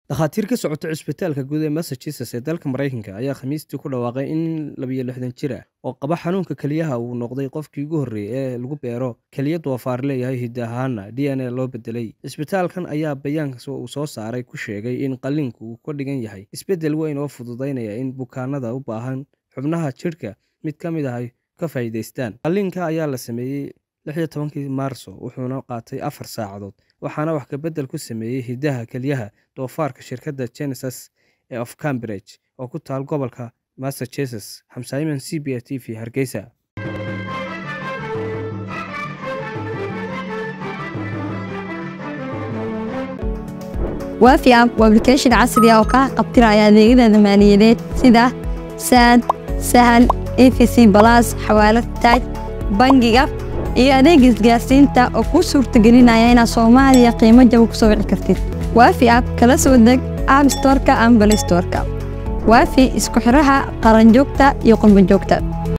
Dhakhaatiir ka socota cisbitaalka guud ee Massachusetts ee dalka Mareykanka ayaa Khamiistii ku dhawaaqay in nin laba lixdan jir ah oo qaba xanuunka kelyaha uu noqday qofkii ugu horreeyay ee lagu beero kelyo doofaar leeyahay hidde ahaanna DNA loo beddelay. Cisbitaalkan ayaa bayaanka uu soo saaray ku sheegay in qalliinku uu ka dhigan yahay isbeddel weyn oo fududeynaya in bukaanada u baahan xubnaha jidhka mid ka mid ah ay ka faa'iidaystaan. Qalliinka ayaa la sameeyay 16 Maarso wuxuuna qaatay afar saacadood, waxaana wax ka beddel ku sameeyay hiddaha kelyaha doofaarka shirkadda Genesis of Cambridge oo ku taal gobolka Massachusetts. Xamsaamin CBS TV, Hargeysa. waafi app waa application casri ah oo kaa qabtiraya adeegyada maaliyadeed sida saad sahal efc balas xawaalad taaj bangiga iyo adeega isgaarsiinta oo kuu suurtagelinaya inaad soomaaliya qiimo jaba ku soo wici kartid waafi app kala soo deg app storeka ama balay storeka waafi isku xiraha qaranjoogta iyo qurbanjoogta